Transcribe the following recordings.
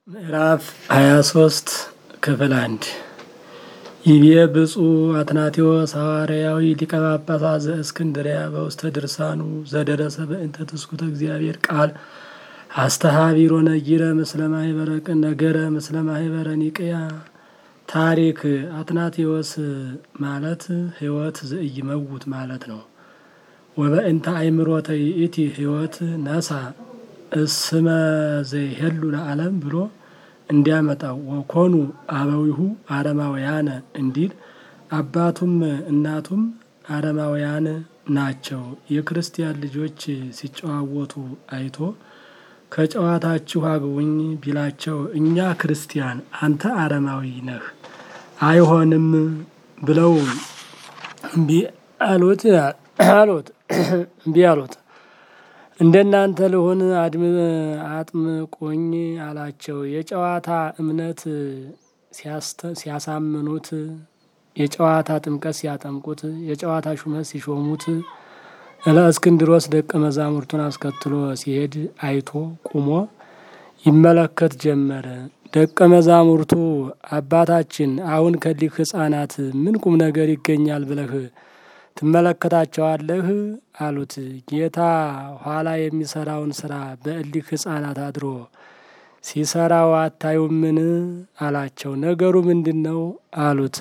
ምዕራፍ ሃያ ሶስት ክፍል አንድ ይቤ ብፁዕ አትናቴዎስ ሐዋርያዊ ሊቀ ጳጳሳት ዘእስክንድርያ በውስተ ድርሳኑ ዘደረሰ በእንተ ትስኩተ እግዚአብሔር ቃል አስተሃቢሮ ነጊረ ምስለ ማህበረ ቅን ነገረ ምስለ ማህበረ ኒቅያ ታሪክ አትናቴዎስ ማለት ሕይወት ዘኢይመውት ማለት ነው። ወበእንተ አእምሮተ ይእቲ ሕይወት ነሳ እስመ ዘይሄሉ ለዓለም ብሎ እንዲያመጣው ወኮኑ አበዊሁ አረማውያነ እንዲል አባቱም እናቱም አረማውያን ናቸው። የክርስቲያን ልጆች ሲጨዋወቱ አይቶ ከጨዋታችሁ አግቡኝ ቢላቸው እኛ ክርስቲያን አንተ አረማዊ ነህ አይሆንም ብለው እምቢ አሉት አሉት እምቢ አሉት። እንደናንተ ልሁን አጥምቆኝ አላቸው። የጨዋታ እምነት ሲያሳምኑት፣ የጨዋታ ጥምቀት ሲያጠምቁት፣ የጨዋታ ሹመት ሲሾሙት ለእስክንድሮስ ደቀ መዛሙርቱን አስከትሎ ሲሄድ አይቶ ቁሞ ይመለከት ጀመረ። ደቀ መዛሙርቱ አባታችን አሁን ከሊህ ሕፃናት ምን ቁም ነገር ይገኛል ብለህ ትመለከታቸዋለህ? አሉት። ጌታ ኋላ የሚሰራውን ስራ በእሊህ ሕፃናት አድሮ ሲሰራው አታዩምን? አላቸው። ነገሩ ምንድን ነው? አሉት።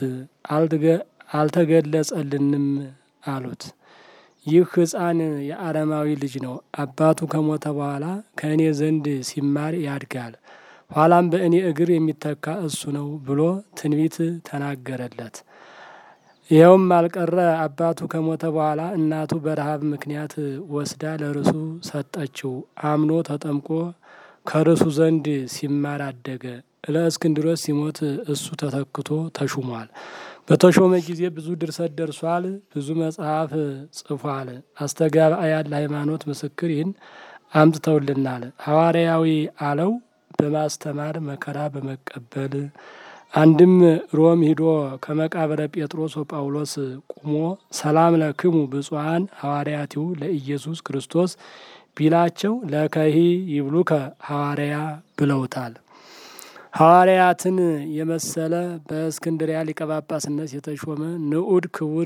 አልተገለጸልንም አሉት። ይህ ሕፃን የአረማዊ ልጅ ነው። አባቱ ከሞተ በኋላ ከእኔ ዘንድ ሲማር ያድጋል፣ ኋላም በእኔ እግር የሚተካ እሱ ነው ብሎ ትንቢት ተናገረለት። ይኸውም አልቀረ አባቱ ከሞተ በኋላ እናቱ በረሃብ ምክንያት ወስዳ ለርሱ ሰጠችው። አምኖ ተጠምቆ ከርሱ ዘንድ ሲማር አደገ። ለእስክንድሮስ ሲሞት እሱ ተተክቶ ተሹሟል። በተሾመ ጊዜ ብዙ ድርሰት ደርሷል። ብዙ መጽሐፍ ጽፏል። አስተጋባያን ለሃይማኖት ምስክር ይህን አምጥተውልናል። ሐዋርያዊ አለው በማስተማር መከራ በመቀበል አንድም ሮም ሂዶ ከመቃብረ ጴጥሮስ ወጳውሎስ ቁሞ ሰላም ለክሙ ብፁዓን ሐዋርያቲሁ ለኢየሱስ ክርስቶስ ቢላቸው ለከሂ ይብሉከ ሐዋርያ ብለውታል። ሐዋርያትን የመሰለ በእስክንድሪያ ሊቀ ጳጳስነት የተሾመ ንዑድ ክቡር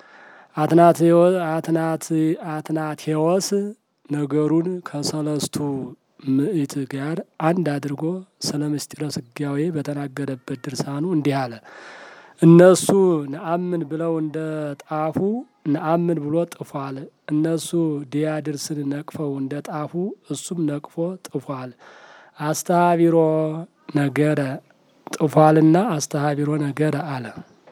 አትናቴዎስ ነገሩን ከሰለስቱ ምዕት ጋር አንድ አድርጎ ስለ ምስጢረ ስጋዌ በተናገረበት ድርሳኑ እንዲህ አለ። እነሱ ነአምን ብለው እንደ ጣፉ ነአምን ብሎ ጥፏል። እነሱ ዲያድርስን ነቅፈው እንደ ጣፉ እሱም ነቅፎ ጥፏል። አስተሃቢሮ ነገረ ጥፏልና አስተሃቢሮ ነገረ አለ።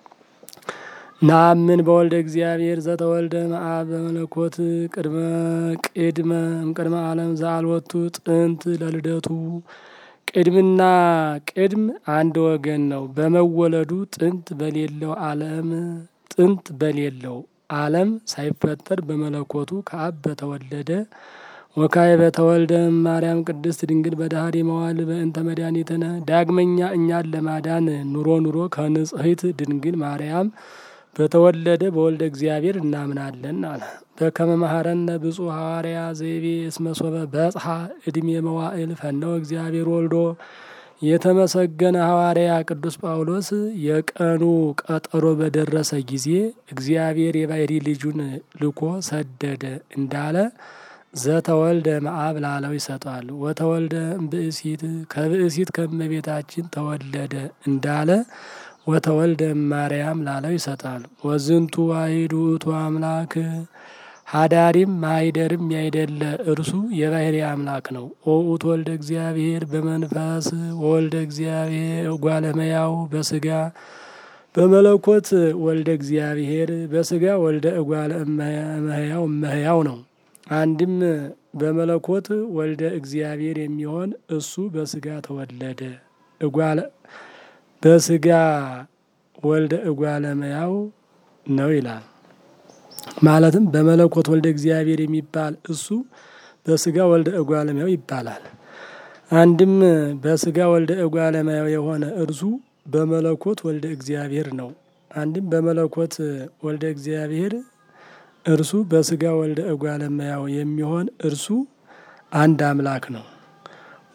ነአምን በወልደ እግዚአብሔር ዘተወልደ መአብ በመለኮት ቅድመ ቅድመ እምቅድመ ዓለም ዘአልወቱ ጥንት ለልደቱ ቅድምና ቅድም አንድ ወገን ነው። በመወለዱ ጥንት በሌለው ዓለም ጥንት በሌለው ዓለም ሳይፈጠር በመለኮቱ ከአብ በተወለደ ወካይ በተወልደ ማርያም ቅድስት ድንግል በዳህሪ መዋል በእንተ መድኃኒትነ ዳግመኛ እኛን ለማዳን ኑሮ ኑሮ ከንጽሕት ድንግል ማርያም በተወለደ በወልደ እግዚአብሔር እናምናለን አለ። በከመ መሐረነ ብፁዕ ሐዋርያ ዘይቤ እስመ ሶበ በጽሐ ዕድሜ መዋዕል ፈነወ እግዚአብሔር ወልዶ የተመሰገነ ሐዋርያ ቅዱስ ጳውሎስ የቀኑ ቀጠሮ በደረሰ ጊዜ እግዚአብሔር የባሕሪ ልጁን ልኮ ሰደደ እንዳለ ዘተወልደ መአብ ላለው ይሰጠዋል። ወተወልደ ብእሲት ከብእሲት ከመቤታችን ተወለደ እንዳለ ወተወልደ ማርያም ላለው ይሰጣል። ወዝንቱ ዋሂድ ውእቱ አምላክ ሀዳሪም ማይደርም ያይደለ እርሱ የባሕሪ አምላክ ነው። ወውእቱ ወልደ እግዚአብሔር በመንፈስ ወወልደ እግዚአብሔር እጓለመያው በስጋ በመለኮት ወልደ እግዚአብሔር በስጋ ወልደ እጓለ እመሕያው እመሕያው ነው። አንድም በመለኮት ወልደ እግዚአብሔር የሚሆን እሱ በስጋ ተወለደ እጓለ በስጋ ወልደ እጓለ እመሕያው ነው ይላል። ማለትም በመለኮት ወልደ እግዚአብሔር የሚባል እሱ በስጋ ወልደ እጓለ እመሕያው ይባላል። አንድም በስጋ ወልደ እጓለ እመሕያው የሆነ እርሱ በመለኮት ወልደ እግዚአብሔር ነው። አንድም በመለኮት ወልደ እግዚአብሔር እርሱ በስጋ ወልደ እጓለ እመሕያው የሚሆን እርሱ አንድ አምላክ ነው።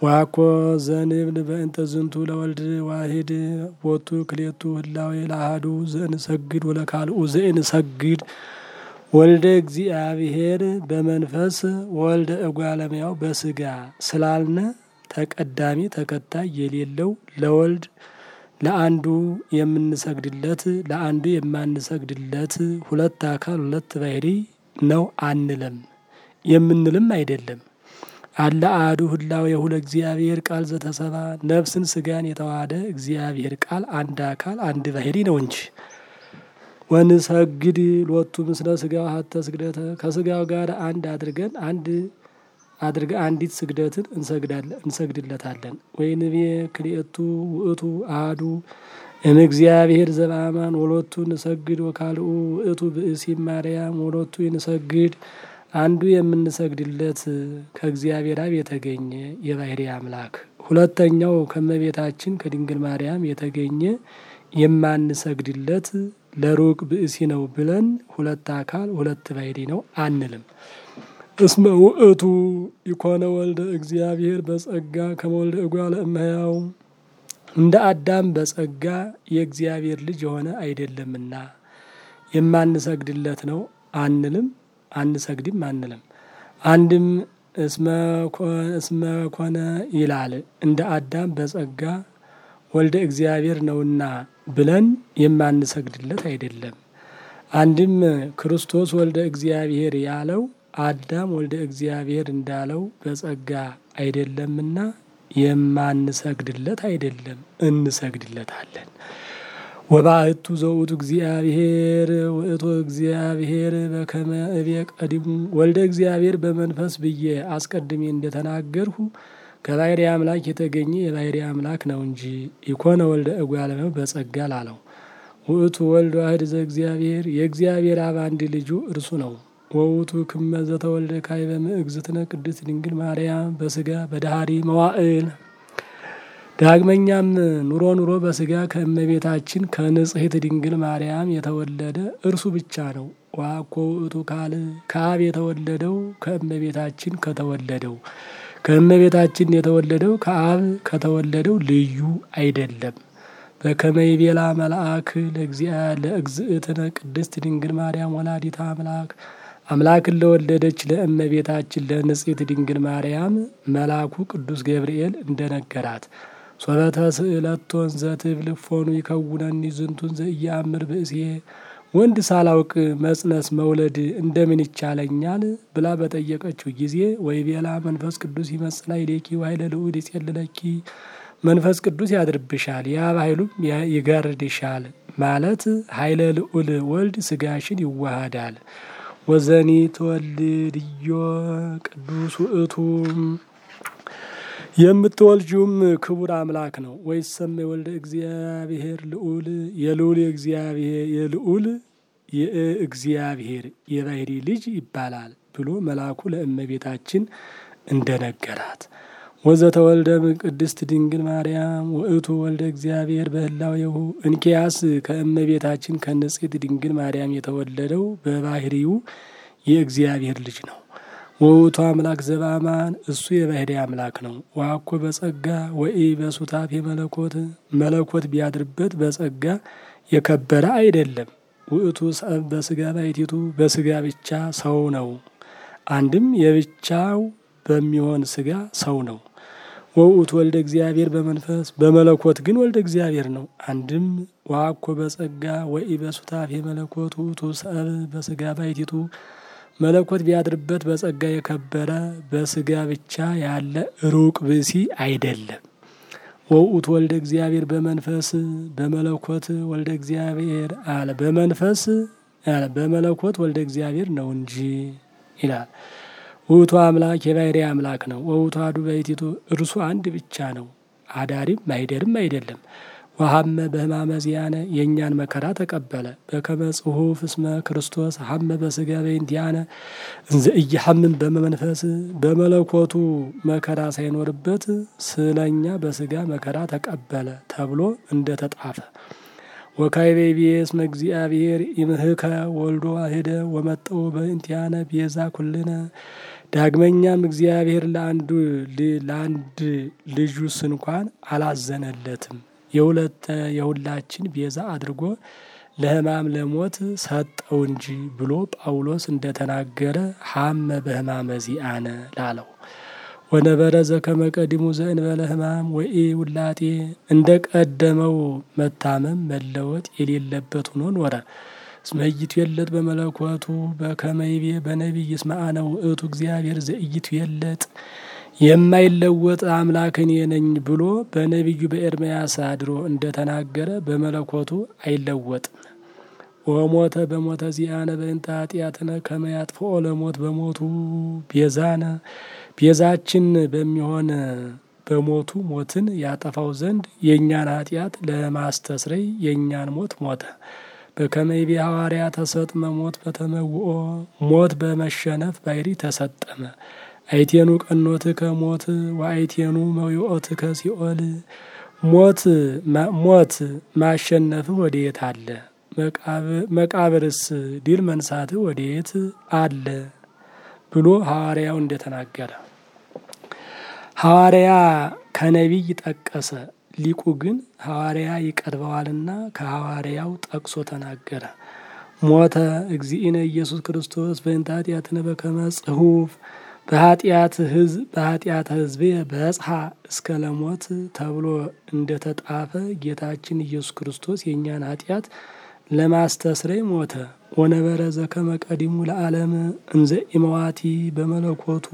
ዋኮ ዘንብል በእንተ ዝንቱ ለወልድ ዋሂድ ቦቱ ክሌቱ ህላዌ ለአሐዱ ዘእንሰግድ ወለካልኡ ዘእንሰግድ ወልደ እግዚአብሔር በመንፈስ ወልደ እጓለሚያው በስጋ ስላልነ ተቀዳሚ ተከታይ የሌለው ለወልድ ለአንዱ የምንሰግድለት ለአንዱ የማንሰግድለት ሁለት አካል ሁለት ባህሪ ነው አንለም የምንልም አይደለም። አለ አሐዱ ህላዌ የሁለ እግዚአብሔር ቃል ዘተሰባ ነፍስን ስጋን የተዋሃደ እግዚአብሔር ቃል አንድ አካል አንድ ባህሪ ነው እንጂ ወንሰግድ ሎቱ ምስለ ስጋው ሀተ ስግደተ ከስጋው ጋር አንድ አድርገን አንድ አድርገ አንዲት ስግደትን እንሰግዳለን እንሰግድለታለን። ወይንቤ ክልኤቱ ውእቱ አሐዱ እምእግዚአብሔር ዘበአማን ወሎቱ ንሰግድ ወካልኡ ውእቱ ብእሲ ማርያም ወሎቱ ይንሰግድ አንዱ የምንሰግድለት ከእግዚአብሔር አብ የተገኘ የባህሪ አምላክ ሁለተኛው ከመቤታችን ከድንግል ማርያም የተገኘ የማንሰግድለት ለሩቅ ብእሲ ነው ብለን ሁለት አካል ሁለት ባህሪ ነው አንልም። እስመ ውእቱ ኢኮነ ወልደ እግዚአብሔር በጸጋ ከመወልደ እጓለ እመሕያው እንደ አዳም በጸጋ የእግዚአብሔር ልጅ የሆነ አይደለምና የማንሰግድለት ነው አንልም፣ አንሰግድም አንልም። አንድም እስመ ኮነ ይላል እንደ አዳም በጸጋ ወልደ እግዚአብሔር ነውና ብለን የማንሰግድለት አይደለም። አንድም ክርስቶስ ወልደ እግዚአብሔር ያለው አዳም ወልደ እግዚአብሔር እንዳለው በጸጋ አይደለምና የማንሰግድለት አይደለም፣ እንሰግድለታለን። ወባእቱ ዘውቱ እግዚአብሔር ውእቱ እግዚአብሔር በከመ እቤ ቀዲሙ ወልደ እግዚአብሔር በመንፈስ ብዬ አስቀድሜ እንደተናገርሁ ከባህሪ አምላክ የተገኘ የባህሪ አምላክ ነው እንጂ ኢኮነ ወልደ እጓለ እመሕያው በጸጋ ላለው ውእቱ ወልድ ዋሕድ ዘእግዚአብሔር የእግዚአብሔር አብ አንድ ልጁ እርሱ ነው። ወውቱ ክመ ዘተወልደ ካዕበ እግዝእትነ ቅድስት ድንግል ማርያም በስጋ በዳህሪ መዋዕል ዳግመኛም ኑሮ ኑሮ በስጋ ከእመቤታችን ከንጽሕት ድንግል ማርያም የተወለደ እርሱ ብቻ ነው። ዋኮ ውእቱ ካል ከአብ የተወለደው ከእመቤታችን ከተወለደው ከእመቤታችን የተወለደው ከአብ ከተወለደው ልዩ አይደለም። በከመ ይቤላ መልአክ ለእግዝእትነ ቅድስት ድንግል ማርያም ወላዲተ አምላክ አምላክን ለወለደች ለእመቤታችን ለንጽሕት ድንግል ማርያም መልአኩ ቅዱስ ገብርኤል እንደነገራት ሶበተ ስእለቶን ዘትብል እፎኑ ይከውነኒ ዝንቱን ዘኢየአምር ብእሴ ወንድ ሳላውቅ መጽነስ መውለድ እንደምን ይቻለኛል ብላ በጠየቀችው ጊዜ ወይቤላ መንፈስ ቅዱስ ይመጽእ ላዕሌኪ ወኃይለ ልዑል ይጼልለኪ መንፈስ ቅዱስ ያድርብሻል የአብ ኃይሉም ይጋርድሻል ማለት ኃይለ ልዑል ወልድ ስጋሽን ይዋሃዳል። ወዘኒ ትወልድዮ ቅዱስ ውእቱ የምትወልጂውም ክቡር አምላክ ነው። ወይሰመ ወልደ እግዚአብሔር ልዑል የልዑል የእግዚአብሔር የልዑል የእግዚአብሔር የባህሪ ልጅ ይባላል ብሎ መልአኩ ለእመቤታችን እንደነገራት ወዘተወልደ ቅድስት ድንግል ማርያም ውእቱ ወልደ እግዚአብሔር በህላዌሁ እንኪያስ ከእመቤታችን ከንጽሕት ድንግል ማርያም የተወለደው በባህሪው የእግዚአብሔር ልጅ ነው። ወውቱ አምላክ ዘበአማን እሱ የባህሪ አምላክ ነው። ዋኮ በጸጋ ወኢ በሱታፌ መለኮት መለኮት ቢያድርበት በጸጋ የከበረ አይደለም። ውእቱ ሰብ በስጋ ባሕቲቱ በስጋ ብቻ ሰው ነው። አንድም የብቻው በሚሆን ስጋ ሰው ነው። ወውእቱ ወልደ እግዚአብሔር በመንፈስ በመለኮት ግን ወልደ እግዚአብሔር ነው። አንድም ዋኮ በጸጋ ወኢ በሱታፌ መለኮት ውእቱ ሰብ በስጋ ባሕቲቱ መለኮት ቢያድርበት በጸጋ የከበረ በስጋ ብቻ ያለ ሩቅ ብእሲ አይደለም። ወውእቱ ወልደ እግዚአብሔር በመንፈስ በመለኮት ወልደ እግዚአብሔር አለ በመንፈስ አለ በመለኮት ወልደ እግዚአብሔር ነው እንጂ ይላል። ውእቱ አምላክ የባህሪ አምላክ ነው። ወውእቱ አሐዱ ባሕቲቱ እርሱ አንድ ብቻ ነው። አዳሪም ማይደርም አይደለም። ወሀመ በሕማመ ዚአነ የእኛን መከራ ተቀበለ። በከመ ጽሑፍ እስመ ክርስቶስ ሀመ በስጋ በእንቲአነ እንዘ ኢየሐምም በመንፈስ በመለኮቱ መከራ ሳይኖርበት ስለኛ በስጋ መከራ ተቀበለ ተብሎ እንደተጣፈ ወካዕበ ይቤ እስመ እግዚአብሔር ይምህከ ወልዶ ዋሕደ ወመጠው በእንቲአነ ቤዛ ኩልነ ዳግመኛም እግዚአብሔር ለአንዱ ለአንድ ልጁስ እንኳን አላዘነለትም የሁለተ የሁላችን ቤዛ አድርጎ ለሕማም ለሞት ሰጠው እንጂ ብሎ ጳውሎስ እንደተናገረ ሀመ በሕማመ ዚአነ ላለው ወነበረ ዘከመ ቀዲሙ ዘእንበለ ሕማም ወኢ ውላጤ እንደ ቀደመው መታመም መለወጥ የሌለበት ሆኖ ኖረ። እስመ ኢይትዌለጥ በመለኮቱ በከመ ይቤ በነቢይ እስመ አነ ውእቱ እግዚአብሔር ዘኢይትዌለጥ የማይለወጥ አምላክ እኔ ነኝ ብሎ በነቢዩ በኤርምያስ አድሮ እንደተናገረ በመለኮቱ አይለወጥም። ወሞተ በሞተ ዚአነ በእንተ ኃጢአትነ ከመ ያጥፍኦ ለሞት በሞቱ ቤዛነ ቤዛችን በሚሆን በሞቱ ሞትን ያጠፋው ዘንድ የእኛን ኃጢአት ለማስተስረይ የእኛን ሞት ሞተ። በከመ ይቤ ሐዋርያ ተሰጥመ ሞት በተመውኦ ሞት በመሸነፍ ባይሪ ተሰጠመ። አይቴኑ ቀኖትከ ሞት ወአይቴኑ መዊኦትከ ሲኦል ሞት ሞት ማሸነፍህ ወዴት አለ? መቃብርስ ድል መንሳትህ ወዴት አለ? ብሎ ሐዋርያው እንደተናገረ ሐዋርያ ከነቢይ ጠቀሰ። ሊቁ ግን ሐዋርያ ይቀርበዋልና ከሐዋርያው ጠቅሶ ተናገረ። ሞተ እግዚእነ ኢየሱስ ክርስቶስ በእንተ ኃጢአትነ በከመ ጽሑፍ በኃጢአት ህዝብ በኃጢአት ህዝቤ በጽሐ እስከ ለሞት ተብሎ እንደተጣፈ ጌታችን ኢየሱስ ክርስቶስ የእኛን ኃጢአት ለማስተስረይ ሞተ። ወነበረ ዘከመ ቀዲሙ ለዓለም እንዘ ኢመዋቲ በመለኮቱ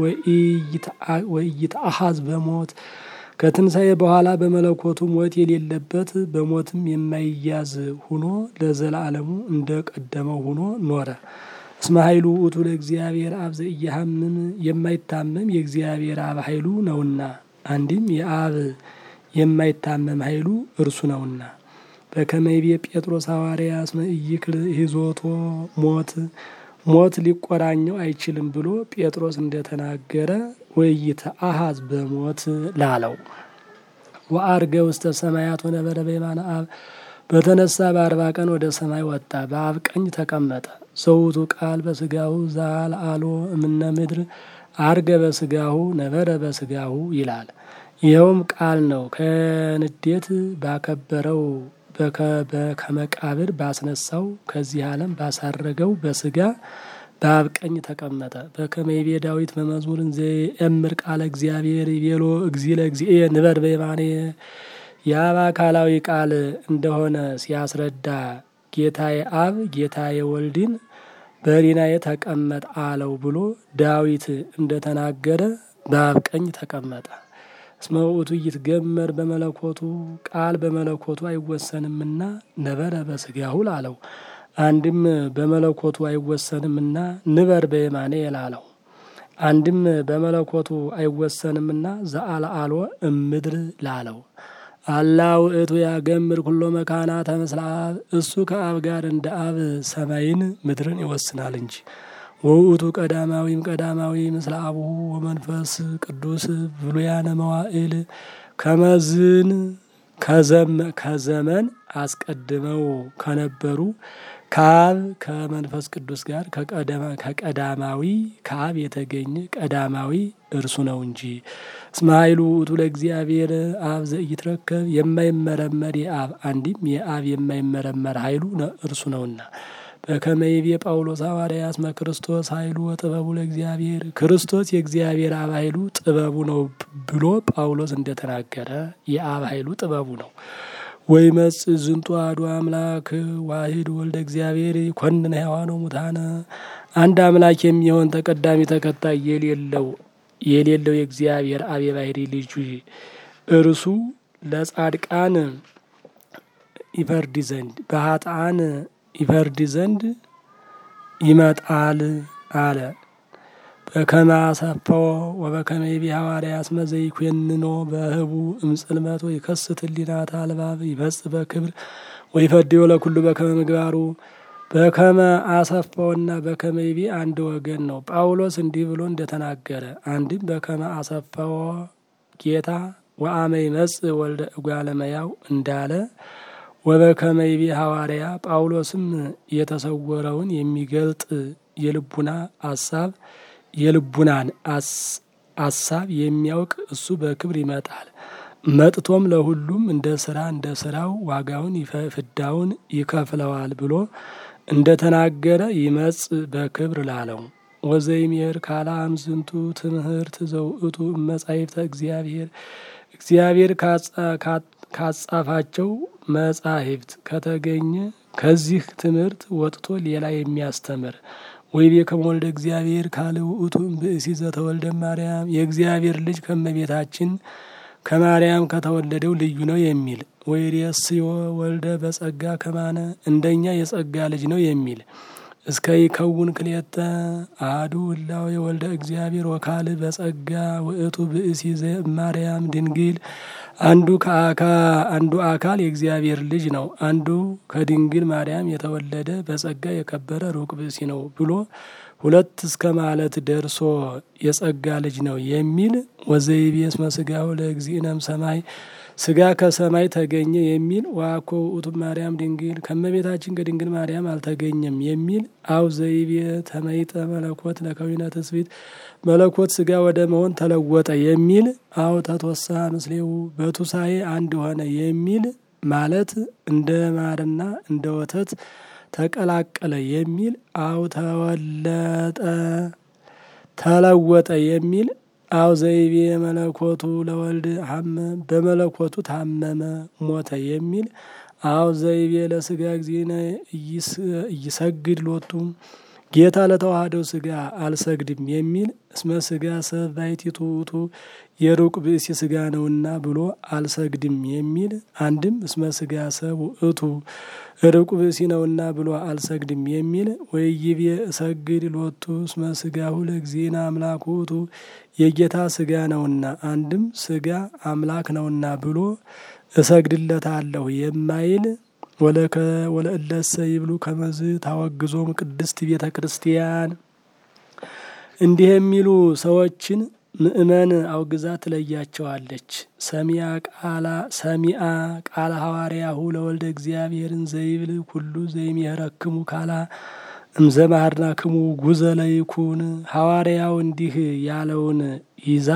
ወኢይትአሐዝ በሞት ከትንሣኤ በኋላ በመለኮቱ ሞት የሌለበት በሞትም የማይያዝ ሁኖ ለዘላለሙ እንደ ቀደመው ሁኖ ኖረ። እስመ ኃይሉ ውእቱ ለእግዚአብሔር አብ ዘኢያሐምም የማይታመም የእግዚአብሔር አብ ኃይሉ ነውና፣ አንድም የአብ የማይታመም ኃይሉ እርሱ ነውና። በከመ ይቤ ጴጥሮስ ሐዋርያ እስመ ኢይክል ሂዞቶ ሞት ሞት ሊቆራኘው አይችልም ብሎ ጴጥሮስ እንደተናገረ ወኢይትአሐዝ በሞት ላለው ወአርገ ውስተ ሰማያት ወነበረ በየማነ አብ በተነሳ በአርባ ቀን ወደ ሰማይ ወጣ፣ በአብ ቀኝ ተቀመጠ። ዘውቱ ቃል በስጋሁ ዘአልዓሎ እምነ ምድር አርገ በስጋሁ ነበረ በስጋሁ ይላል። ይኸውም ቃል ነው። ከንዴት ባከበረው ከመቃብር ባስነሳው ከዚህ ዓለም ባሳረገው በስጋ በአብ ቀኝ ተቀመጠ። በከመ ይቤ ዳዊት በመዝሙር እንዘ የእምር ቃለ እግዚአብሔር ይቤሎ እግዚእ ለእግዚእየ ንበር በየማኔ የአብ አካላዊ ቃል እንደሆነ ሲያስረዳ ጌታዬ አብ ጌታዬ ወልድን በሕሊናዬ ተቀመጥ አለው ብሎ ዳዊት እንደተናገረ በአብ ቀኝ ተቀመጠ። እስመ ውእቱ ይትገመር በመለኮቱ ቃል በመለኮቱ አይወሰንምና ነበረ በስጋሁ ላለው አንድም በመለኮቱ አይወሰንምና ንበር በየማኔ ላለው አንድም በመለኮቱ አይወሰንምና ዘአልዓሎ እምድር ላለው አላ ውእቱ ያገምር ኩሎ መካናተ ምስለ አብ እሱ ከአብ ጋር እንደ አብ ሰማይን ምድርን ይወስናል እንጂ ወውእቱ ቀዳማዊም ቀዳማዊ ምስለ አቡሁ ወመንፈስ ቅዱስ ብሉያነ መዋዕል ከመዝን ከዘመን አስቀድመው ከነበሩ ከአብ ከመንፈስ ቅዱስ ጋር ከቀዳማዊ ከአብ የተገኘ ቀዳማዊ እርሱ ነው እንጂ። እስመ ኃይሉ ውእቱ ለእግዚአብሔር አብ ዘኢይትረከብ የማይመረመር የአብ አንድም የአብ የማይመረመር ኃይሉ እርሱ ነውና። በከመ ይቤ ጳውሎስ ሐዋርያ እስመ ክርስቶስ ኃይሉ ወጥበቡ ለእግዚአብሔር ክርስቶስ የእግዚአብሔር አብ ኃይሉ ጥበቡ ነው ብሎ ጳውሎስ እንደተናገረ የአብ ኃይሉ ጥበቡ ነው። ወይ መጽ ዝንቱ አሐዱ አምላክ ዋሂድ ወልደ እግዚአብሔር ይኰንን ሕያዋነ ሙታነ አንድ አምላክ የሚሆን ተቀዳሚ ተከታይ የሌለው የሌለው የእግዚአብሔር አብ የባሕሪ ልጁ እርሱ ለጻድቃን ይፈርድ ዘንድ በኃጥአን ይፈርድ ዘንድ ይመጣል አለ። በከመ አሰፈዎ ወበከመ ይቤ ሐዋርያ እስመ ዘይኰንኖ በህቡ እምጽልመት ወይከስት ህሊናተ አልባብ ይፈጽእ በክብር ወይፈድዮ ለኩሉ በከመ ምግባሩ። በከመ አሰፋውና በከመ ይቤ አንድ ወገን ነው። ጳውሎስ እንዲህ ብሎ እንደተናገረ አንድም በከመ አሰፋዎ ጌታ ወአመ ይመጽእ ወልደ እጓለ እመሕያው እንዳለ ወበከመ ይቤ ሐዋርያ ጳውሎስም የተሰወረውን የሚገልጥ የልቡና አሳብ የልቡናን አሳብ የሚያውቅ እሱ በክብር ይመጣል። መጥቶም ለሁሉም እንደ ስራ እንደ ስራው ዋጋውን ፍዳውን ይከፍለዋል ብሎ እንደ ተናገረ ይመጽ በክብር ላለው ወዘይሜር ካላ አምዝንቱ ትምህርት ዘውእቱ መጻሕፍተ እግዚአብሔር እግዚአብሔር ካጻፋቸው መጻሕፍት ከተገኘ ከዚህ ትምህርት ወጥቶ ሌላ የሚያስተምር ወይቤ ከመወልደ እግዚአብሔር ካለ ውእቱ ብእሲ ዘተወልደ ማርያም የእግዚአብሔር ልጅ ከመቤታችን ከማርያም ከተወለደው ልዩ ነው የሚል ወይሬስዮ ወልደ በጸጋ ከማነ እንደኛ የጸጋ ልጅ ነው የሚል እስከ ይከውን ክልኤተ አሐዱ እላዌ ወልደ እግዚአብሔር ወካል በጸጋ ውእቱ ብእሲ ማርያም ድንግል አንዱ ከአካ አንዱ አካል የእግዚአብሔር ልጅ ነው፣ አንዱ ከድንግል ማርያም የተወለደ በጸጋ የከበረ ሩቅ ብእሲ ነው ብሎ ሁለት እስከ ማለት ደርሶ የጸጋ ልጅ ነው የሚል ወዘይቤ እስመ ሥጋሁ ለእግዚእነም ሰማይ ስጋ ከሰማይ ተገኘ የሚል ዋኮ ውእቱ ማርያም ድንግል ከመቤታችን ከድንግል ማርያም አልተገኘም የሚል አው ዘይቤ ተመይጠ መለኮት ለከዊነ ትስብእት መለኮት ስጋ ወደ መሆን ተለወጠ የሚል አው ተትወሳ ምስሌው በቱሳኤ አንድ ሆነ የሚል ማለት እንደ ማርና እንደ ወተት ተቀላቀለ የሚል አው ተወለጠ ተለወጠ የሚል አው ዘይቤ መለኮቱ ለወልድ ሀመ በመለኮቱ ታመመ ሞተ የሚል አው ዘይቤ ለስጋ ጊዜነ እይሰግድ ሎቱ ጌታ ለተዋህደው ስጋ አልሰግድም የሚል እስመ ስጋ ሰብ ባሕቲቱ ውእቱ የሩቅ ብእሲ ስጋ ነውና ብሎ አልሰግድም የሚል አንድም እስመ ስጋ ሰብ ውእቱ ሩቅ ብእሲ ነውና ብሎ አልሰግድም የሚል ወይቤ እሰግድ ሎቱ እስመ ስጋሁ ለእግዚእነ አምላክ ውእቱ የጌታ ስጋ ነውና አንድም ስጋ አምላክ ነውና ብሎ እሰግድለታለሁ የማይል ወለእለሰ ይብሉ ከመዝ ታወግዞም ቅድስት ቤተ ክርስቲያን እንዲህ የሚሉ ሰዎችን ምእመን አውግዛ ትለያቸዋለች። ሰሚያ ቃላ ሰሚአ ቃለ ሐዋርያሁ ለወልደ እግዚአብሔርን ዘይብል ኩሉ ዘይሜህረክሙ ካላ እምዘማህርናክሙ ጉዘ ለይኩን ሐዋርያው እንዲህ ያለውን ይዛ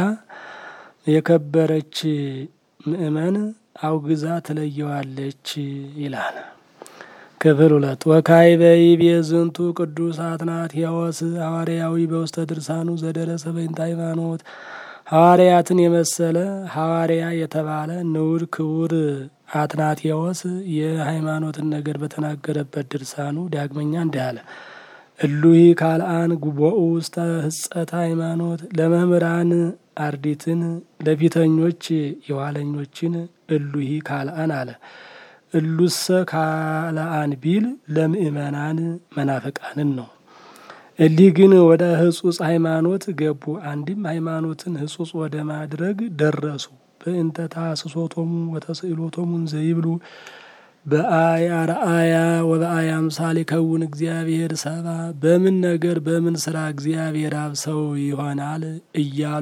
የከበረች ምእመን አውግዛ ትለየዋለች ይላል። ክፍል ሁለት ወካይ በይቤ ዝንቱ ቅዱስ አትናቴዎስ ሐዋርያዊ በውስተ ድርሳኑ ዘደረሰ በእንተ ሃይማኖት ሐዋርያትን የመሰለ ሐዋርያ የተባለ ንዑድ ክቡር አትናቴዎስ የሃይማኖትን ነገር በተናገረበት ድርሳኑ ዳግመኛ እንዲህ አለ። እሉሂ ካልአን ጉቦኡ ውስተ ህጸተ ሃይማኖት ለመምህራን አርዲትን ለፊተኞች የኋለኞችን እሉሂ ካልአን አለ። እሉሰ ካልአን ቢል ለምእመናን መናፍቃንን ነው። እሊህ ግን ወደ ህጹጽ ሃይማኖት ገቡ። አንድም ሃይማኖትን ህጹጽ ወደ ማድረግ ደረሱ። በእንተ ታስሶቶሙ ወተስእሎቶሙን ዘይብሉ በአያ ረአያ ወበአያ ምሳሌ ከውን እግዚአብሔር ሰባ በምን ነገር በምን ስራ እግዚአብሔር አብ ሰው ይሆናል እያሉ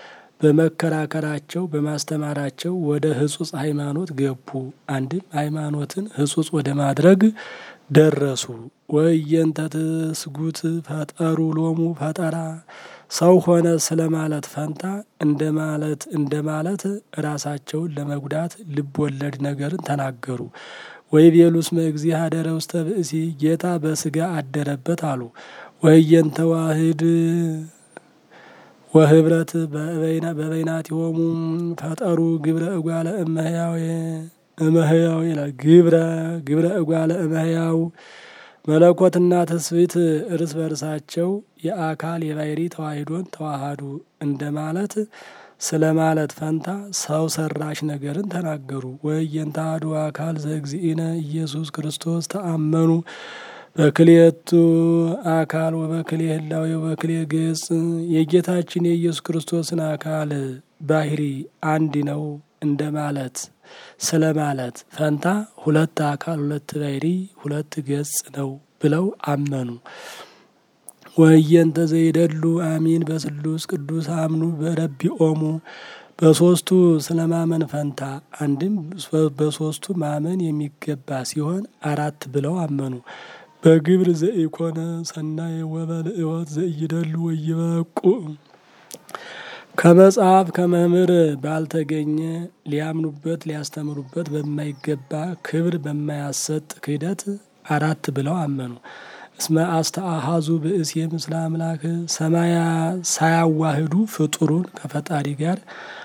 በመከራከራቸው በማስተማራቸው ወደ ህጹጽ ሃይማኖት ገቡ። አንድም ሃይማኖትን ህጹጽ ወደ ማድረግ ደረሱ። ወየንተ ትስጉት ፈጠሩ ሎሙ ፈጠራ ሰው ሆነ ስለ ማለት ፈንታ እንደ ማለት እንደ ማለት ራሳቸውን ለመጉዳት ልብ ወለድ ነገርን ተናገሩ። ወይ ቤሉስ መእግዚእ ሀደረ ውስተ ብእሲ ጌታ በስጋ አደረበት አሉ። ወየንተ ዋህድ ወህብረት በበይናቲሆሙ ፈጠሩ ግብረ እጓለ እመህያው እመህያው ይላል። ግብረ ግብረ እጓለ እመህያው መለኮትና ትስብእት እርስ በርሳቸው የአካል የባህሪ ተዋሂዶን ተዋሃዱ እንደማለት ስለ ማለት ፈንታ ሰው ሰራሽ ነገርን ተናገሩ። ወየንተ አሐዱ አካል ዘእግዚእነ ኢየሱስ ክርስቶስ ተአመኑ በክልኤቱ አካል ወበክልኤ ህላዌ ወበክልኤ ገጽ የጌታችን የኢየሱስ ክርስቶስን አካል ባህሪ አንድ ነው እንደማለት ስለ ማለት ፈንታ ሁለት አካል ሁለት ባህሪ ሁለት ገጽ ነው ብለው አመኑ። ወየንተ ዘይደሉ አሚን በስሉስ ቅዱስ አምኑ በረቢኦሙ በሶስቱ ስለ ማመን ፈንታ አንድም በሶስቱ ማመን የሚገባ ሲሆን አራት ብለው አመኑ። በግብር ዘኢኮነ ሰናይ ወበልእወት ዘኢይደሉ ወይበቁ ከመጽሐፍ ከመምህር ባልተገኘ ሊያምኑበት ሊያስተምሩበት በማይገባ ክብር በማያሰጥ ክህደት አራት ብለው አመኑ። እስመ አስተአሃዙ ብእሴ ምስለ አምላክ ሰማያ ሳያዋህዱ ፍጡሩን ከፈጣሪ ጋር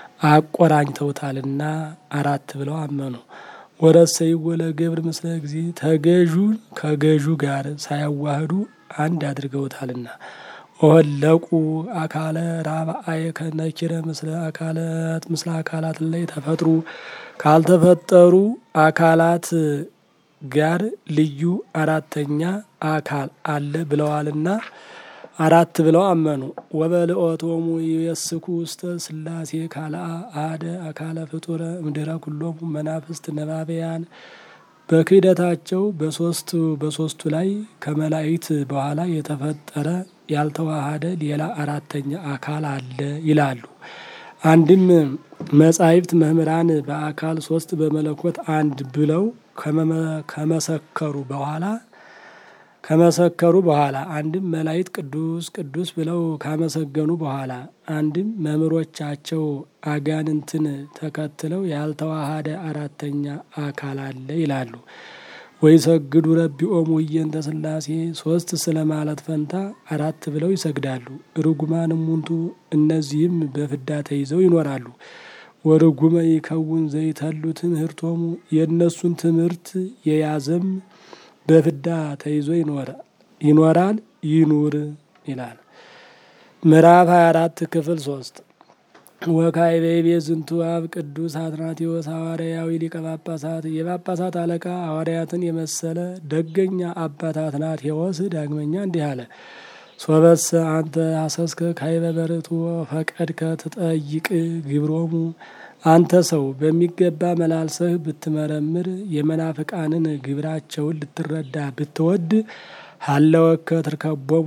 አቆራኝተውታልና አራት ብለው አመኑ። ወረሰይዎ ለገብር ምስለ ጊዜ ተገዡን ከገዡ ጋር ሳያዋህዱ አንድ አድርገውታልና ወለቁ አካለ ራብአየ ከነኪረ ምስለ አካላት ምስለ አካላት ላይ ተፈጥሩ ካልተፈጠሩ አካላት ጋር ልዩ አራተኛ አካል አለ ብለዋልና አራት ብለው አመኑ። ወበልኦቶሙ የስኩ ውስተ ስላሴ ካልአ አደ አካለ ፍጡረ እምድረ ኩሎሙ መናፍስት ነባበያን በክህደታቸው በሶስቱ በሶስቱ ላይ ከመላእክት በኋላ የተፈጠረ ያልተዋሃደ ሌላ አራተኛ አካል አለ ይላሉ። አንድም መጻሕፍት መምህራን በአካል ሶስት በመለኮት አንድ ብለው ከመሰከሩ በኋላ ከመሰከሩ በኋላ አንድም መላእክት ቅዱስ ቅዱስ ብለው ካመሰገኑ በኋላ አንድም መምህሮቻቸው አጋንንትን ተከትለው ያልተዋሃደ አራተኛ አካል አለ ይላሉ። ወይ ሰግዱ ረቢኦሙ እየንተ ሥላሴ ሶስት ስለ ማለት ፈንታ አራት ብለው ይሰግዳሉ። ርጉማን እሙንቱ እነዚህም በፍዳ ተይዘው ይኖራሉ። ወርጉመ ይከውን ዘይተሉ ትምህርቶሙ የእነሱን ትምህርት የያዘም በፍዳ ተይዞ ይኖራል ይኑር ይላል። ምዕራፍ 24 ክፍል ሶስት ወካይ በይቤ ዝንቱ አብ ቅዱስ አትናቴዎስ ሐዋርያዊ ሊቀ ጳጳሳት የጳጳሳት አለቃ ሐዋርያትን የመሰለ ደገኛ አባት አትናቴዎስ ዳግመኛ እንዲህ አለ። ሶበሰ አንተ አሰስከ ካይበ በርቱ ፈቀድከ ትጠይቅ ግብሮሙ አንተ ሰው በሚገባ መላልሰህ ብትመረምር የመናፍቃንን ግብራቸውን ልትረዳ ብትወድ ሀለወከ ትርከቦሙ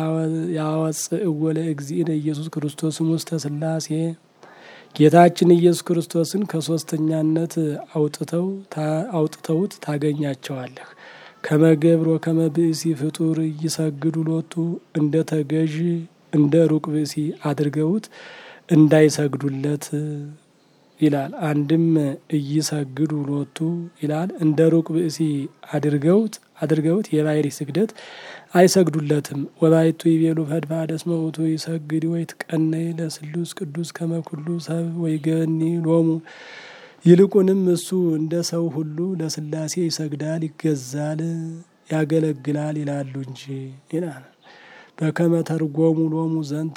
ያወፅእዎ ለእግዚእነ ኢየሱስ ክርስቶስም ውስተ ሥላሴ ጌታችን ኢየሱስ ክርስቶስን ከሶስተኛነት አውጥተው አውጥተውት ታገኛቸዋለህ። ከመገብሮ ከመብእሲ ፍጡር እይሰግዱ ሎቱ እንደ ተገዥ እንደ ሩቅ ብእሲ አድርገውት እንዳይሰግዱለት ይላል። አንድም እይሰግዱ ሎቱ ይላል። እንደ ሩቅ ብእሲ አድርገውት አድርገውት የባሕሪ ስግደት አይሰግዱለትም። ወባይቱ ይቤሉ ፈድፋደ እስመ ውእቱ ይሰግድ ወይትቀነይ ለስሉስ ቅዱስ ከመ ኩሉ ሰብ ወይገኒ ሎሙ ይልቁንም እሱ እንደ ሰው ሁሉ ለሥላሴ ይሰግዳል፣ ይገዛል፣ ያገለግላል ይላሉ እንጂ ይላል። በከመ ተርጎሙ ሎሙ ዘንተ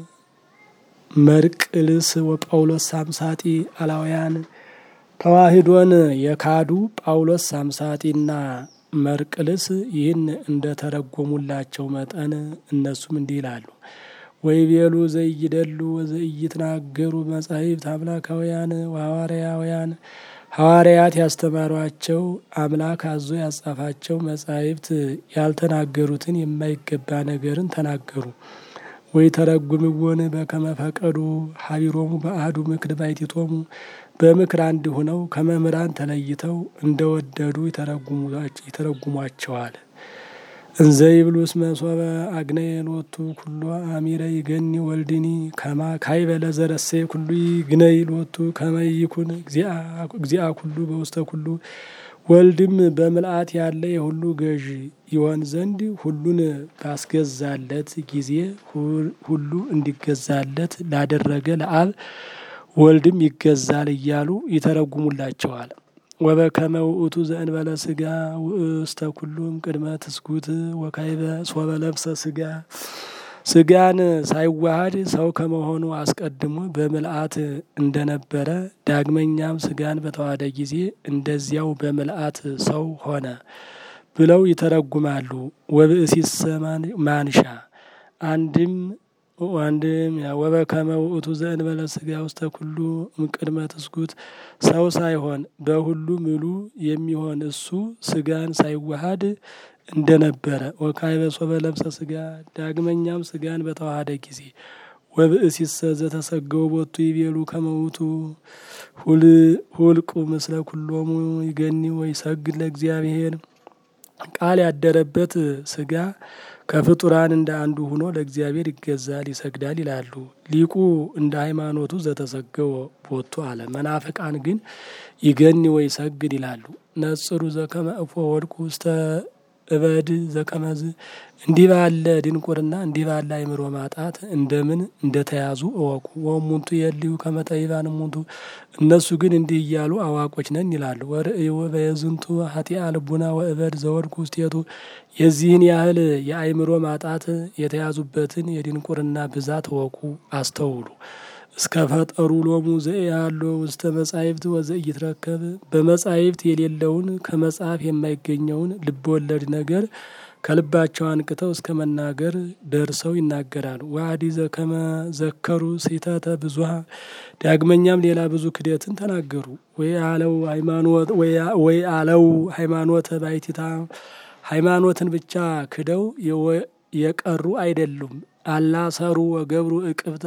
መርቅልስ ወጳውሎስ ሳምሳጢ አላውያን ተዋሂዶን የካዱ ጳውሎስ ሳምሳጢና መርቅልስ ይህን እንደ ተረጎሙላቸው መጠን እነሱም እንዲህ ይላሉ። ወይቤሉ ዘይደሉ ወዘይትናገሩ መጻሕፍት አምላካውያን ወሐዋርያውያን ሐዋርያት ያስተማሯቸው አምላክ አዞ ያጻፋቸው መጻሕፍት ያልተናገሩትን የማይገባ ነገርን ተናገሩ። ወይ ተረጉምዎን በከመ ፈቀዱ ሀቢሮሙ በአሐዱ ምክር ባሕቲቶሙ በምክር አንድ ሆነው ከመምህራን ተለይተው እንደወደዱ ይተረጉሟቸዋል። እንዘ ይብሉ እስመ ሶበ አግነየ ሎቱ ኩሎ አሚረ ይገኒ ወልድኒ ከማ ካይበ ለዘረሴ ኩሉ ይግነይ ሎቱ ከመ ይኩን እግዚአ ኩሉ በውስተ ኩሉ ወልድም በምልአት ያለ የሁሉ ገዥ ይሆን ዘንድ ሁሉን ባስገዛለት ጊዜ ሁሉ እንዲገዛለት ላደረገ ለአብ ወልድም ይገዛል እያሉ ይተረጉሙላቸዋል። ወበከመ ውእቱ ዘእንበለ ስጋ ውእስተ ኩሉም ቅድመ ትስጉት ወካይበ ሶበ ለብሰ ስጋ ስጋን ሳይዋሃድ ሰው ከመሆኑ አስቀድሞ በምልአት እንደነበረ ዳግመኛም ስጋን በተዋሃደ ጊዜ እንደዚያው በምልአት ሰው ሆነ ብለው ይተረጉማሉ። ወብእሲሰ ማንሻ አንድም አንድም ወበከመ ውእቱ ዘእንበለ ስጋ ውስተ ኩሉ እምቅድመ ትስጉት ሰው ሳይሆን በሁሉ ምሉ የሚሆን እሱ ስጋን ሳይዋሃድ እንደነበረ ወካዕበ ሶበ ለብሰ ስጋ ዳግመኛም ስጋን በተዋሃደ ጊዜ ወብእሲሰ ዘተሰገው ቦቱ ይቤሉ ከመ ውእቱ ሁልቁ ምስለ ኩሎሙ ይገኒ ወይሰግድ ለእግዚአብሔር ቃል ያደረበት ስጋ ከፍጡራን እንደ አንዱ ሆኖ ለእግዚአብሔር ይገዛል፣ ይሰግዳል ይላሉ። ሊቁ እንደ ሃይማኖቱ ዘተሰገወ ቦቱ አለ። መናፍቃን ግን ይገኒ ወይ ሰግድ ይላሉ። ነጽሩ ዘከመ እፎ ወድቁ ውስተ እበድ ዘከመዝ እንዲህ ባለ ድንቁርና እንዲህ ባለ አይምሮ ማጣት እንደምን እንደተያዙ እወቁ። ወሙንቱ የልዩ ከመጠይባን ሙንቱ እነሱ ግን እንዲህ እያሉ አዋቆች ነን ይላሉ። ወርእዩ በየዝንቱ ሀጢአ ልቡና ወእበድ ዘወድቁ ውስቴቱ የዚህን ያህል የአይምሮ ማጣት የተያዙበትን የድንቁርና ብዛት እወቁ፣ አስተውሉ። እስከ ፈጠሩ ሎሙ ዘያሎ ውስተ መጻሕፍት ወዘኢይትረከብ በመጻሕፍት የሌለውን ከመጽሐፍ የማይገኘውን ልብወለድ ነገር ከልባቸው አንቅተው እስከ መናገር ደርሰው ይናገራሉ። ዋዲ ዘከመ ዘከሩ ስሕተተ ብዙሃ ዳግመኛም ሌላ ብዙ ክደትን ተናገሩ። ወይ አለው ሃይማኖት ወይ አለው ሃይማኖተ ባይቲታ ሃይማኖትን ብቻ ክደው የቀሩ አይደሉም። አላሰሩ ወገብሩ እቅብተ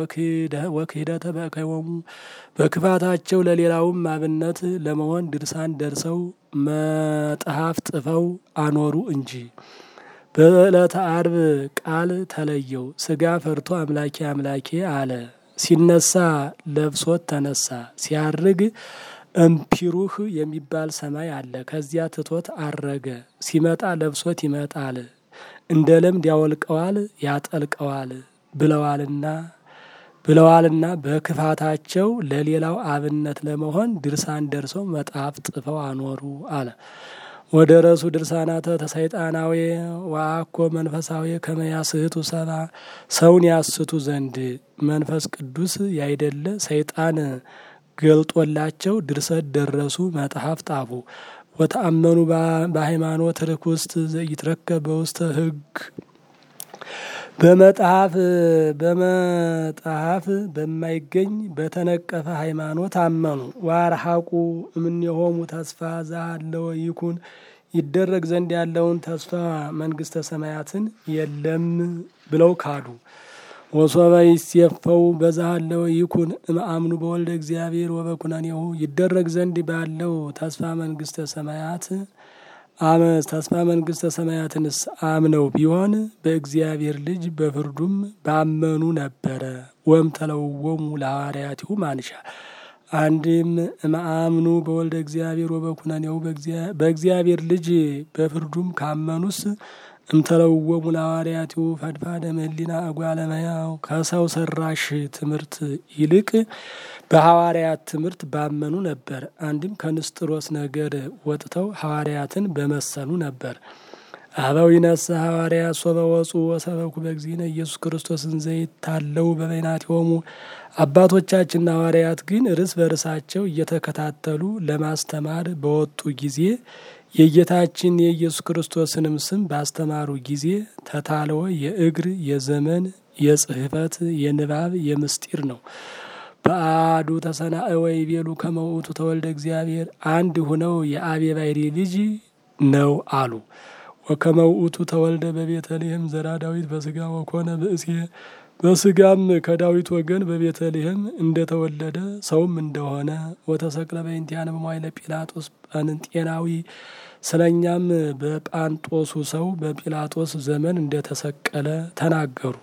ወክህደተ በእከይወሙ በክፋታቸው ለሌላውም አብነት ለመሆን ድርሳን ደርሰው መጽሐፍ ጽፈው አኖሩ እንጂ። በዕለተ አርብ ቃል ተለየው፣ ስጋ ፈርቶ አምላኬ አምላኬ አለ። ሲነሳ ለብሶት ተነሳ። ሲያርግ እምፒሩህ የሚባል ሰማይ አለ። ከዚያ ትቶት አረገ። ሲመጣ ለብሶት ይመጣል እንደ ለምድ ያወልቀዋል ያጠልቀዋል ብለዋልና ብለዋልና በክፋታቸው ለሌላው አብነት ለመሆን ድርሳን ደርሰው መጽሐፍ ጽፈው አኖሩ አለ። ወደ ረሱ ድርሳናተ ተሰይጣናዊ ዋኮ መንፈሳዊ ከመያስህቱ ሰባ ሰውን ያስቱ ዘንድ መንፈስ ቅዱስ ያይደለ ሰይጣን ገልጦላቸው ድርሰት ደረሱ፣ መጽሐፍ ጣፉ። ወተአመኑ በሃይማኖት ርኩስት ዘይትረከብ በውስተ ሕግ በመጽሐፍ በመጽሐፍ በማይገኝ በተነቀፈ ሃይማኖት አመኑ። ዋርሐቁ እምኔሆሙ ተስፋ ዛለው ይኩን ይደረግ ዘንድ ያለውን ተስፋ መንግስተ ሰማያትን የለም ብለው ካዱ። ወሶበ ይሴፈው በዛሃለው ይኩን እምአምኑ በወልደ እግዚአብሔር ወበኩነኔሁ ይደረግ ዘንድ ባለው ተስፋ መንግስተ ሰማያት አመስ ተስፋ መንግስተ ሰማያትንስ አምነው ቢሆን በእግዚአብሔር ልጅ በፍርዱም ባመኑ ነበረ። ወም ተለወሙ ለሐዋርያቲሁ ማንሻ አንድም እምአምኑ በወልደ እግዚአብሔር ወበኩነኔሁ በእግዚአብሔር ልጅ በፍርዱም ካመኑስ እምተለወሙ ለሐዋርያቲሁ ፈድፋደ እምኅሊና እጓለ እመሕያው ከሰው ሰራሽ ትምህርት ይልቅ በሐዋርያት ትምህርት ባመኑ ነበር። አንድም ከንስጥሮስ ነገር ወጥተው ሐዋርያትን በመሰሉ ነበር። አበው ይነሳ ሐዋርያት ሶበ ወፁ ወሰበኩ በእግዚእነ ኢየሱስ ክርስቶስን ዘይታለው በበይናቲሆሙ አባቶቻችንና ሐዋርያት ግን እርስ በርሳቸው እየተከታተሉ ለማስተማር በወጡ ጊዜ የጌታችን የኢየሱስ ክርስቶስንም ስም ባስተማሩ ጊዜ ተታለወ የእግር የዘመን የጽሕፈት የንባብ የምስጢር ነው። በአዱ ተሰናእወ ይቤሉ ከመ ውእቱ ተወልደ እግዚአብሔር አንድ ሁነው የአብ የባሕርይ ልጅ ነው አሉ። ወከመ ውእቱ ተወልደ በቤተልሔም ዘራ ዳዊት በስጋ ወኮነ ብእሴ በስጋም ከዳዊት ወገን በቤተልሔም እንደተወለደ ሰውም እንደሆነ ወተሰቅለ በእንቲአነ በመዋዕለ ጲላጦስ ጳንጤናዊ ስለኛም በጳንጦሱ ሰው በጲላጦስ ዘመን እንደተሰቀለ ተናገሩ።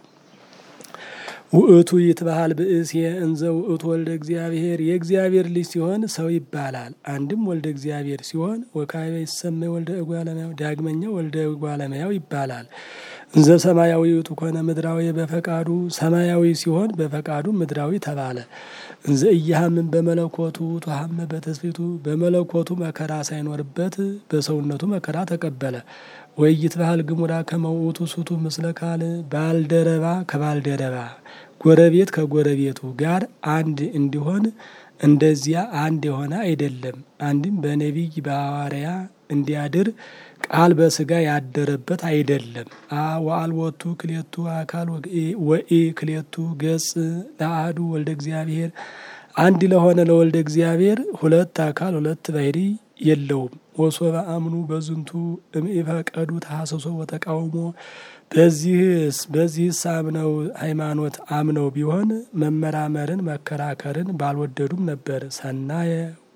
ውእቱ ይትበሃል ብእሴ እንዘ ውእቱ ወልደ እግዚአብሔር የእግዚአብሔር ልጅ ሲሆን ሰው ይባላል። አንድም ወልደ እግዚአብሔር ሲሆን ወካዕበ ይሰመይ ወልደ እጓለ እመሕያው ዳግመኛ ወልደ እጓለ እመሕያው ይባላል። እንዘ ሰማያዊ ውእቱ ኮነ ምድራዊ በፈቃዱ ሰማያዊ ሲሆን በፈቃዱ ምድራዊ ተባለ። እንዘ ኢያሃምን በመለኮቱ ተሃመ በትስብእቱ በመለኮቱ መከራ ሳይኖርበት በሰውነቱ መከራ ተቀበለ። ወይ ይትበሃል ግሙራ ከመ ውእቱ ሱቱ ምስለ ካል ባልደረባ ከባልደረባ ጎረቤት ከጎረቤቱ ጋር አንድ እንዲሆን እንደዚያ አንድ የሆነ አይደለም። አንድም በነቢይ በሐዋርያ እንዲያድር ቃል በስጋ ያደረበት አይደለም። ወአልቦቱ ክሌቱ አካል ወኢ ክሌቱ ገጽ ለአሐዱ ወልደ እግዚአብሔር አንድ ለሆነ ለወልደ እግዚአብሔር ሁለት አካል ሁለት ባሕርይ የለውም። ወሶበ አምኑ በዝንቱ እምኢፈቀዱ ተሐሰሶ ወተቃውሞ በዚህስ በዚህስ አምነው ሃይማኖት አምነው ቢሆን መመራመርን መከራከርን ባልወደዱም ነበር። ሰናየ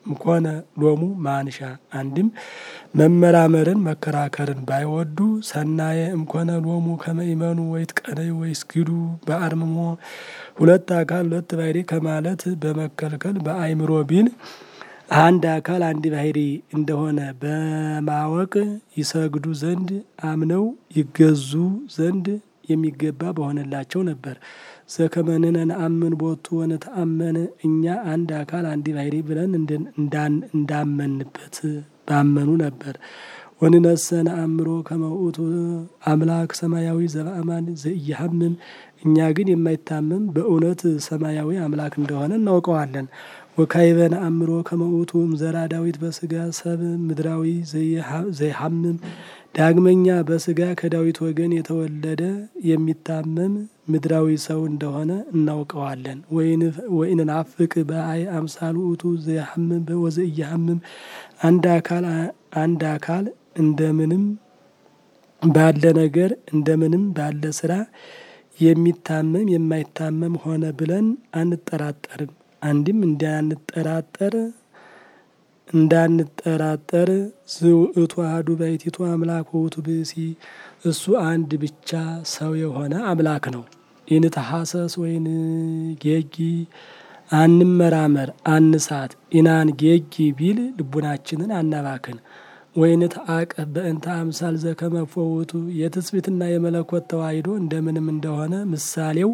እምኮነ ሎሙ ማንሻ አንድም መመራመርን መከራከርን ባይወዱ ሰናየ እምኮነ ሎሙ ከመይመኑ ወይት ቀነይ ወይስ ግዱ በአርምሞ ሁለት አካል ሁለት ባህሪ ከማለት በመከልከል በአይምሮ ቢል አንድ አካል አንድ ባህሪ እንደሆነ በማወቅ ይሰግዱ ዘንድ አምነው ይገዙ ዘንድ የሚገባ በሆነላቸው ነበር። ዘከመንነ ነአምን ቦቱ ወነተአመነ እኛ አንድ አካል አንድ ባህሪ ብለን እንዳመንበት ባመኑ ነበር። ወንነሰ ነአምሮ ከመ ውእቱ አምላክ ሰማያዊ ዘበአማን ዘኢየሐምም እኛ ግን የማይታመም በእውነት ሰማያዊ አምላክ እንደሆነ እናውቀዋለን። ወካዕበ ነአምሮ ከመ ውእቱ እምዘራ ዳዊት በስጋ ሰብ ምድራዊ ዘይሐምም ዳግመኛ በስጋ ከዳዊት ወገን የተወለደ የሚታመም ምድራዊ ሰው እንደሆነ እናውቀዋለን። ወኢንናፍቅ በአይ አምሳል ውእቱ ዘይሐምም ወዘኢየሐምም አንድ አካል አንድ አካል እንደምንም ባለ ነገር እንደምንም ባለ ስራ የሚታመም የማይታመም ሆነ ብለን አንጠራጠርም። አንድም እንዳንጠራጠር እንዳንጠራጠር ዝውእቱ አሐዱ ባሕቲቱ አምላክ ውእቱ ብእሲ እሱ አንድ ብቻ ሰው የሆነ አምላክ ነው። ኢንተሐሰስ ወይን ጌጊ አንመራመር አንሳት ኢናን ጌጊ ቢል ልቡናችንን አናባክን። ወይንት አቅፍ በእንተ አምሳል ዘከመ ውእቱ የትስብእትና የመለኮት ተዋሂዶ እንደምንም እንደሆነ ምሳሌው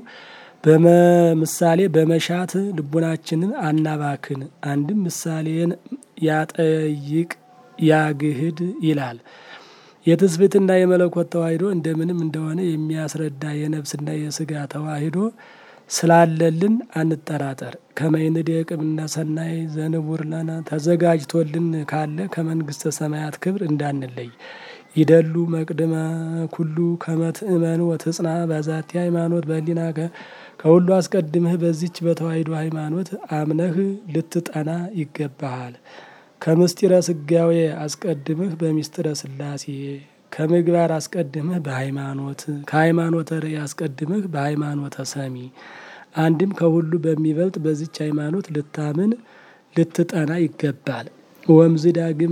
በምሳሌ በመሻት ልቡናችንን አናባክን። አንድም ምሳሌን ያጠይቅ ያግህድ ይላል። የትስብእትና የመለኮት ተዋሂዶ እንደምንም እንደሆነ የሚያስረዳ የነፍስና የስጋ ተዋሂዶ ስላለልን አንጠራጠር። ከመይንዴቅ እምነ ሰናይ ዘንቡር ለነ ተዘጋጅቶልን ካለ ከመንግስተ ሰማያት ክብር እንዳንለይ ይደሉ መቅድመ ኩሉ ከመ ትእመን ወትጽና በዛቲ ሃይማኖት በህሊናከ ከሁሉ አስቀድምህ በዚች በተዋሂዶ ሃይማኖት አምነህ ልትጠና ይገባሃል። ከምስጢረ ስጋዌ አስቀድምህ በሚስጥረ ስላሴ ከምግባር አስቀድምህ በሃይማኖት ከሃይማኖተ ርእይ አስቀድምህ በሃይማኖተ ሰሚ አንድም ከሁሉ በሚበልጥ በዚች ሃይማኖት ልታምን ልትጠና ይገባል። ወምዝ ዳግመ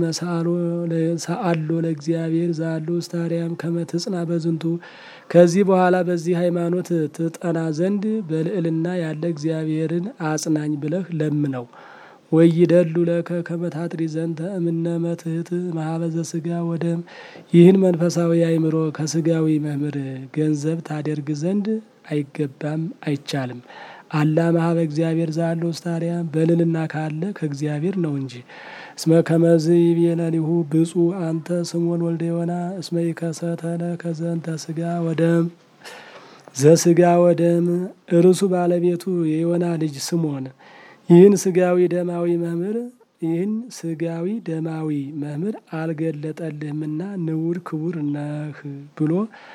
ሰአሎ ለእግዚአብሔር ዛሉ ውስተ አርያም ከመ ትጽና በዝንቱ ከዚህ በኋላ በዚህ ሃይማኖት ትጠና ዘንድ በልዕልና ያለ እግዚአብሔርን አጽናኝ ብለህ ለምነው። ወይደሉ ለከ ከመ ታጥሪ ዘንተ እምነ መትሕት ማህበዘ ስጋ ወደም ይህን መንፈሳዊ አእምሮ ከስጋዊ መምህር ገንዘብ ታደርግ ዘንድ አይገባም አይቻልም። አላ ማህበ እግዚአብሔር ዛለ ውስተ አርያም በልልና ካለ ከእግዚአብሔር ነው እንጂ። እስመ ከመዝ ይቤለሊሁ ብፁዕ አንተ ስምዖን ወልደ ዮና እስመ ይከሰተ ለከ ዘንተ ስጋ ወደም ዘስጋ ወደም እርሱ ባለቤቱ የዮና ልጅ ስምዖን ይህን ስጋዊ ደማዊ መምህር ይህን ስጋዊ ደማዊ መምህር አልገለጠልህምና ንዑድ ክቡር ነህ ብሎ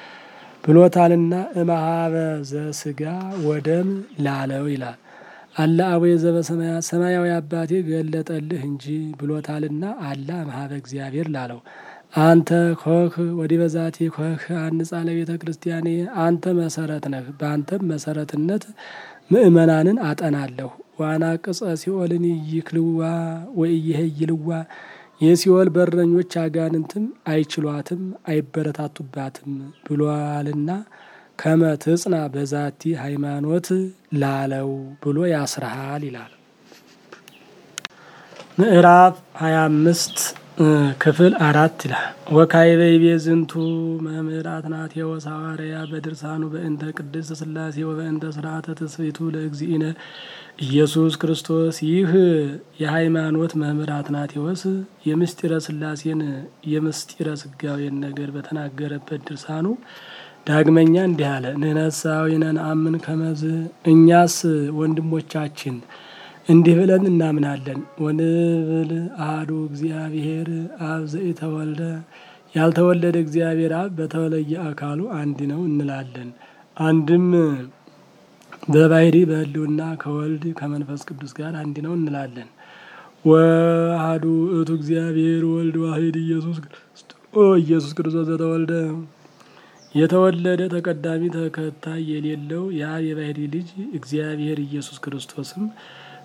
ብሎታልና እምኀበ ዘስጋ ወደም ላለው ይላል። አላ አቡየ ዘበሰማያት ሰማያዊ አባቴ ገለጠልህ እንጂ ብሎታልና አላ እምኀበ እግዚአብሔር ላለው። አንተ ኮህ ወዲህ በዛቲ ኮህ አንጻ ለቤተ ክርስቲያኔ አንተ መሰረት ነህ። በአንተም መሰረትነት ምእመናንን አጠናለሁ። ዋና ቅጸ ሲኦልን ይክልዋ ወኢይሄይልዋ የሲኦል በረኞች አጋንንትም አይችሏትም አይበረታቱባትም ብሏልና ከመ ትጽና በዛቲ ሃይማኖት ላለው ብሎ ያስረሃል ይላል። ምዕራፍ ሀያ አምስት ክፍል አራት ይላል። ወካዕበ ይቤ ዝንቱ መምህር አትናቴዎስ ሐዋርያ በድርሳኑ በእንተ ቅድስት ሥላሴ ወበእንተ ስርዓተ ትስብእቱ ለእግዚእነ ኢየሱስ ክርስቶስ። ይህ የሃይማኖት መምህር አትናቴዎስ የምስጢረ ሥላሴን የምስጢረ ስጋዌን ነገር በተናገረበት ድርሳኑ ዳግመኛ እንዲህ አለ። ንሕነሳዊነ ነአምን ከመዝ እኛስ ወንድሞቻችን እንዲህ ብለን እናምናለን። ወንብል አሐዱ እግዚአብሔር አብ ዘኢተወልደ ያልተወለደ እግዚአብሔር አብ በተለየ አካሉ አንድ ነው እንላለን። አንድም በባህሪ በሕልውና ከወልድ ከመንፈስ ቅዱስ ጋር አንድ ነው እንላለን። ወአሐዱ ውእቱ እግዚአብሔር ወልድ ዋሕድ ኢየሱስ ኢየሱስ ክርስቶስ ዘተወልደ የተወለደ ተቀዳሚ ተከታይ የሌለው ያ የባህሪ ልጅ እግዚአብሔር ኢየሱስ ክርስቶስም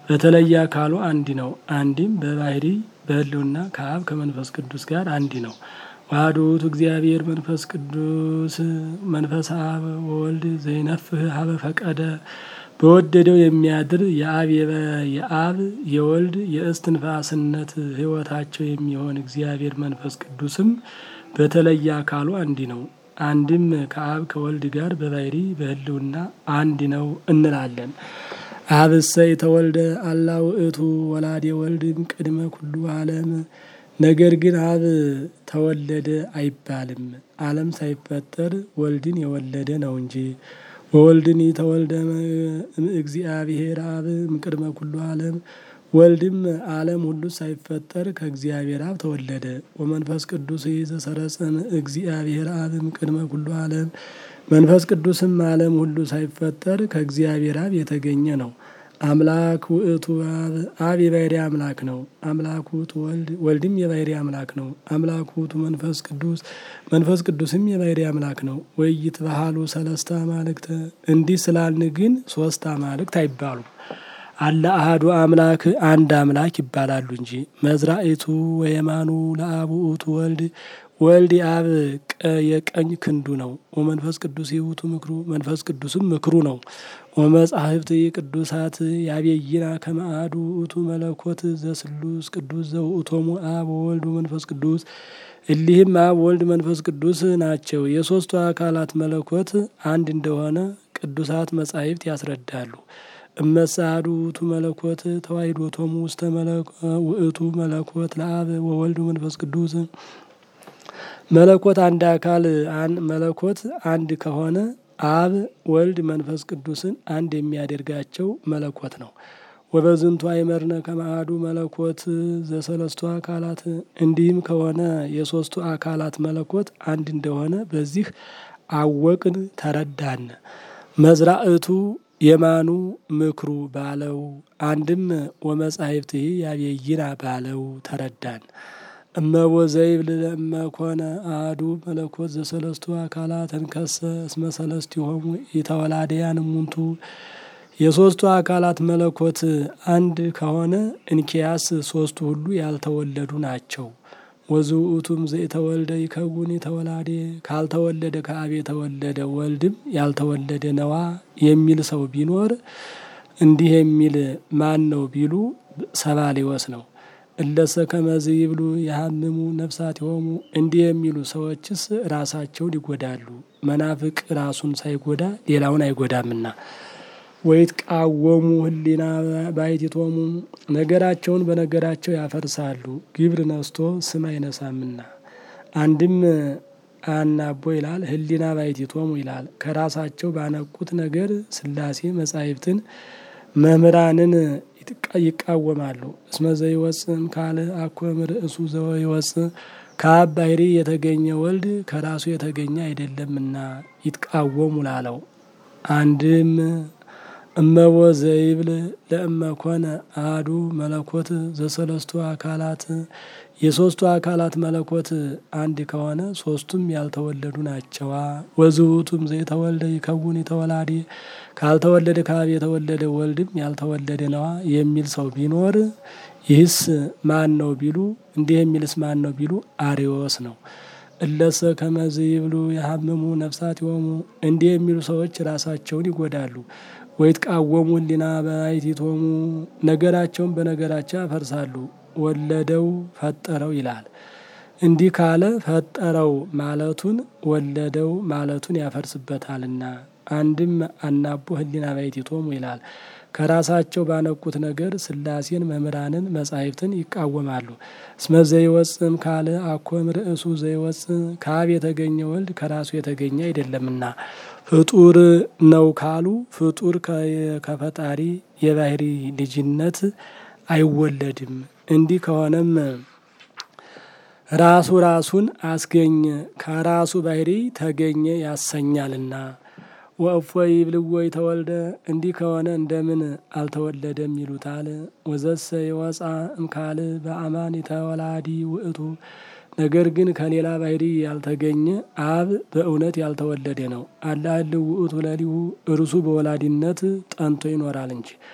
በተለየ አካሉ አንድ ነው። አንድም በባህሪ በሕልውና ከአብ ከመንፈስ ቅዱስ ጋር አንድ ነው። ዋህዶ ውእቱ እግዚአብሔር መንፈስ ቅዱስ መንፈስ አብ ወወልድ ዘይነፍህ ሀበ ፈቀደ በወደደው የሚያድር የአብ የአብ የወልድ የእስትንፋስነት ሕይወታቸው የሚሆን እግዚአብሔር መንፈስ ቅዱስም በተለየ አካሉ አንድ ነው። አንድም ከአብ ከወልድ ጋር በባህሪ በሕልውና አንድ ነው እንላለን። አብሰ የተወልደ አላ ውእቱ ወላዴ ወልድም ቅድመ ኩሉ ዓለም። ነገር ግን አብ ተወለደ አይባልም፣ ዓለም ሳይፈጠር ወልድን የወለደ ነው እንጂ። ወወልድኒ ተወልደ እግዚአብሔር አብ እምቅድመ ኩሉ ዓለም። ወልድም ዓለም ሁሉ ሳይፈጠር ከእግዚአብሔር አብ ተወለደ። ወመንፈስ ቅዱስ ዘሰረጸም እግዚአብሔር አብ እምቅድመ ኩሉ ዓለም። መንፈስ ቅዱስም ዓለም ሁሉ ሳይፈጠር ከእግዚአብሔር አብ የተገኘ ነው። አምላክ ውእቱ አብ አብ የባህሪ አምላክ ነው። አምላክ ውእቱ ወልድ ወልድም የባህሪ አምላክ ነው። አምላክ ውእቱ መንፈስ ቅዱስ መንፈስ ቅዱስም የባህሪ አምላክ ነው። ወይት ባህሉ ሰለስተ አማልክተ እንዲህ ስላልን ግን ሶስት አማልክት አይባሉም። አለ አሐዱ አምላክ አንድ አምላክ ይባላሉ እንጂ። መዝራኢቱ ወየማኑ ለአብ ውእቱ ወልድ ወልድ የአብ የቀኝ ክንዱ ነው። ወመንፈስ ቅዱስ ውእቱ ምክሩ መንፈስ ቅዱስም ምክሩ ነው። ወመጻሕፍት ቅዱሳት ያቤይና ከመ አሐዱ ውእቱ መለኮት ዘስሉስ ቅዱስ ዘውእቶሙ አብ ወወልድ ወመንፈስ ቅዱስ እሊህም አብ ወልድ መንፈስ ቅዱስ ናቸው። የሦስቱ አካላት መለኮት አንድ እንደሆነ ቅዱሳት መጻሕፍት ያስረዳሉ። እመሰ አሐዱ ውእቱ መለኮት ተዋሕዶቶሙ ውስተ ውእቱ መለኮት ለአብ ወወልድ ወመንፈስ ቅዱስ መለኮት አንድ አካል መለኮት አንድ ከሆነ አብ ወልድ መንፈስ ቅዱስን አንድ የሚያደርጋቸው መለኮት ነው። ወበዝንቱ አይመርነ ከመ አሐዱ መለኮት ዘሰለስቱ አካላት እንዲህም ከሆነ የሶስቱ አካላት መለኮት አንድ እንደሆነ በዚህ አወቅን ተረዳን። መዝራእቱ የማኑ ምክሩ ባለው አንድም ወመጻሕፍትህ ያቤይና ባለው ተረዳን። እመቦ ዘይብል ለእመ ኮነ አሐዱ መለኮት ዘሰለስቱ አካላት እንከሰ እስመ ሰለስቲሆሙ ኢተወላድያን እሙንቱ የሶስቱ አካላት መለኮት አንድ ከሆነ እንኪያስ ሶስቱ ሁሉ ያልተወለዱ ናቸው። ወዝውእቱም ዘኢተወልደ ይከውን የተወላዴ ካልተወለደ ከአብ የተወለደ ወልድም ያልተወለደ ነዋ የሚል ሰው ቢኖር እንዲህ የሚል ማን ነው ቢሉ ሰባሊወስ ነው። እለሰ ከመዝ ይብሉ የሀምሙ ነፍሳቲሆሙ እንዲህ የሚሉ ሰዎችስ ራሳቸውን ይጎዳሉ። መናፍቅ ራሱን ሳይጎዳ ሌላውን አይጎዳምና። ወይትቃወሙ ህሊና ባሕቲቶሙ ነገራቸውን በነገራቸው ያፈርሳሉ። ግብር ነስቶ ስም አይነሳምና። አንድም አናቦ ይላል ህሊና ባሕቲቶሙ ይላል። ከራሳቸው ባነቁት ነገር ሥላሴ መጻሕፍትን መምህራንን ይቃወማሉ። እስመ ዘይወፅም ካል አኮም ርእሱ ዘወይወፅእ ከአብ ባሕሪ የተገኘ ወልድ ከራሱ የተገኘ አይደለምና ይትቃወሙ ላለው አንድም እመቦ ዘይብል ለእመ ኮነ አሐዱ መለኮት ዘሰለስቱ አካላት የሶስቱ አካላት መለኮት አንድ ከሆነ ሶስቱም ያልተወለዱ ናቸዋ። ወዝውቱም ዘይተወልደ ይከውን የተወላዴ ካልተወለደ ከአብ የተወለደ ወልድም ያልተወለደ ነዋ የሚል ሰው ቢኖር ይህስ ማን ነው ቢሉ እንዲህ የሚልስ ማን ነው ቢሉ አርዮስ ነው። እለሰ ከመዝ ይብሉ የሀምሙ ነፍሳቲሆሙ እንዲህ የሚሉ ሰዎች ራሳቸውን ይጎዳሉ። ወይትቃወሙ ህሊና ባሕቲቶሙ ነገራቸውን በነገራቸው ያፈርሳሉ። ወለደው ፈጠረው ይላል። እንዲህ ካለ ፈጠረው ማለቱን ወለደው ማለቱን ያፈርስበታልና። አንድም አናቦ ህሊና ባሕቲቶሙ ይላል። ከራሳቸው ባነቁት ነገር ሥላሴን መምህራንን መጻሕፍትን ይቃወማሉ። እስመ ዘይወፅም ካለ አኮም ርእሱ ዘይወፅእ ከአብ የተገኘ ወልድ ከራሱ የተገኘ አይደለምና ፍጡር ነው ካሉ ፍጡር ከፈጣሪ የባሕሪ ልጅነት አይወለድም። እንዲህ ከሆነም ራሱ ራሱን አስገኘ ከራሱ ባሕሪ ተገኘ ያሰኛልና። ወእፎ ይብልዎ ተወልደ እንዲህ ከሆነ እንደምን አልተወለደም ይሉታል። ወዘሰ የወፃ እምካል በአማን የተወላዲ ውእቱ ነገር ግን ከሌላ ባሕሪ ያልተገኘ አብ በእውነት ያልተወለደ ነው። አላህል ውእቱ ለሊሁ እርሱ በወላዲነት ጠንቶ ይኖራል እንጂ።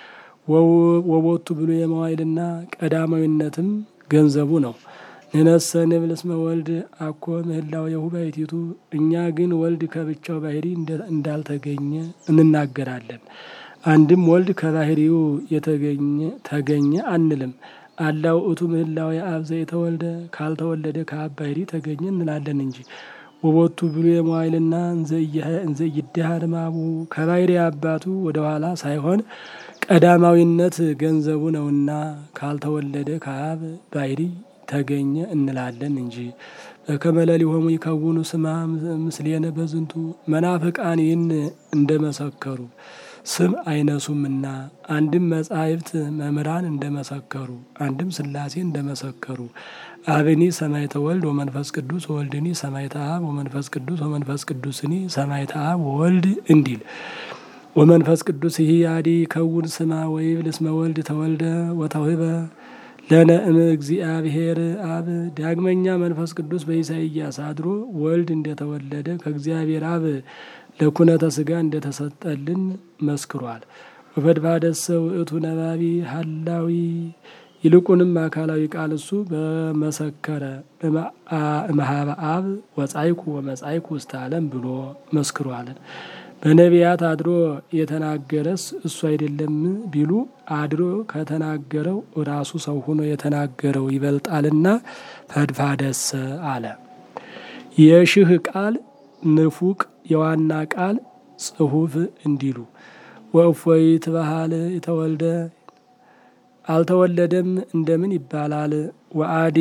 ወቦቱ ብሎ የመዋይልና ቀዳማዊነትም ገንዘቡ ነው። ንነሰ ንብል እስመ ወልድ አኮ ምህላው የሁባይቲቱ እኛ ግን ወልድ ከብቻው ባህሪ እንዳልተገኘ እንናገራለን። አንድም ወልድ ከባህሪው የተገኘ ተገኘ አንልም። አላው እቱ ምህላው የአብ ዘየተወልደ ካልተወለደ ከአብ ባህሪ ተገኘ እንላለን እንጂ ወቦቱ ብሎ የመዋይልና እንዘ ይዳሃር ማቡ ከባህሪ አባቱ ወደ ኋላ ሳይሆን ቀዳማዊነት ገንዘቡ ነውና ካልተወለደ ከአብ ባህሪ ተገኘ እንላለን እንጂ በከመ ሌሊሆሙ ይከውኑ ስማ ምስሌነ በዝንቱ መናፍቃን ይህን እንደመሰከሩ ስም አይነሱምና አንድም መጻሕፍት መምህራን እንደመሰከሩ አንድም ሥላሴ እንደመሰከሩ አብኒ ሰማይተ ወልድ ወመንፈስ ቅዱስ ወወልድኒ ሰማይተ አብ ወመንፈስ ቅዱስ ወመንፈስ ቅዱስኒ ሰማይተ አብ ወወልድ እንዲል ወመንፈስ ቅዱስ ይህ አዲ ከውን ስማ ወይብል እስመ ወልድ ተወልደ ወተውህበ ለነ እም እግዚአብሔር አብ ዳግመኛ መንፈስ ቅዱስ በኢሳይያስ አድሮ ወልድ እንደተወለደ ከእግዚአብሔር አብ ለኩነተ ስጋ እንደተሰጠልን መስክሯል። ወፈድፋደሰ ውእቱ ነባቢ ሀላዊ ይልቁንም አካላዊ ቃል እሱ በመሰከረ እምኀበ አብ ወጻይኩ ወመጻይኩ ውስተ ዓለም ብሎ መስክሯልን። በነቢያት አድሮ የተናገረስ እሱ አይደለም ቢሉ አድሮ ከተናገረው ራሱ ሰው ሆኖ የተናገረው ይበልጣልና ፈድፋደሰ አለ። የሽህ ቃል ንፉቅ የዋና ቃል ጽሑፍ እንዲሉ ወእፎይ ትበሃል የተወልደ አልተወለደም እንደምን ይባላል? ወአዲ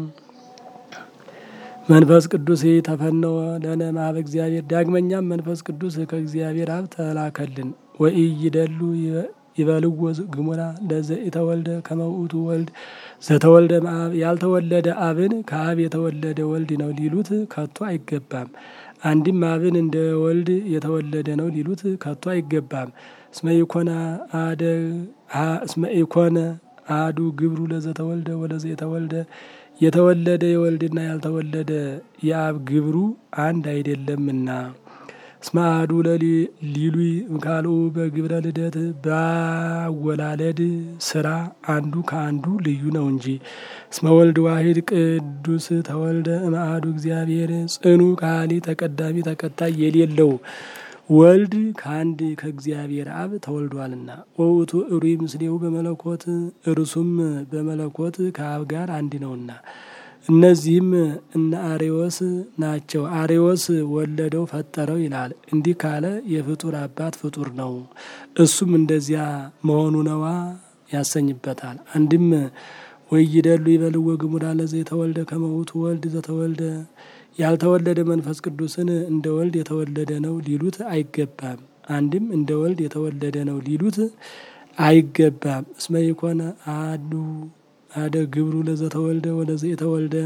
መንፈስ ቅዱስ ተፈነወ ለነ እምኀበ እግዚአብሔር ዳግመኛም መንፈስ ቅዱስ ከእግዚአብሔር አብ ተላከልን። ወኢይደሉ ይበልዎ ግሙራ ለዘ የተወልደ ከመ ውእቱ ወልድ ዘተወልደ እምአብ ያልተወለደ አብን ከአብ የተወለደ ወልድ ነው ሊሉት ከቶ አይገባም። አንድም አብን እንደ ወልድ የተወለደ ነው ሊሉት ከቶ አይገባም። እስመ ኢኮነ አደ እስመ ኢኮነ አዱ ግብሩ ለዘተወልደ ወለዘ የተወልደ የተወለደ የወልድና ያልተወለደ የአብ ግብሩ አንድ አይደለምና። እስመ አሐዱ ሊሉይ እምካልኡ በግብረ ልደት ባወላለድ ስራ አንዱ ከአንዱ ልዩ ነው እንጂ። እስመ ወልድ ዋሂድ ቅዱስ ተወልደ እምአሐዱ እግዚአብሔር ጽኑ ካሊ ተቀዳሚ ተከታይ የሌለው ወልድ ከአንድ ከእግዚአብሔር አብ ተወልዷልና። ወውእቱ እሩይ ምስሌሁ በመለኮት እርሱም በመለኮት ከአብ ጋር አንድ ነውና። እነዚህም እነ አሬዎስ ናቸው። አሬዎስ ወለደው ፈጠረው ይላል። እንዲህ ካለ የፍጡር አባት ፍጡር ነው፣ እሱም እንደዚያ መሆኑ ነዋ ያሰኝበታል። አንድም ወይደሉ ይበልዎ ግሙራ ለዘ የተወልደ ከመ ውእቱ ወልድ ዘተወልደ ያልተወለደ መንፈስ ቅዱስን እንደ ወልድ የተወለደ ነው ሊሉት አይገባም። አንድም እንደ ወልድ የተወለደ ነው ሊሉት አይገባም። እስመ ኢኮነ አሐዱ አደ ግብሩ ለዘተወልደ ወለዘ የተወልደ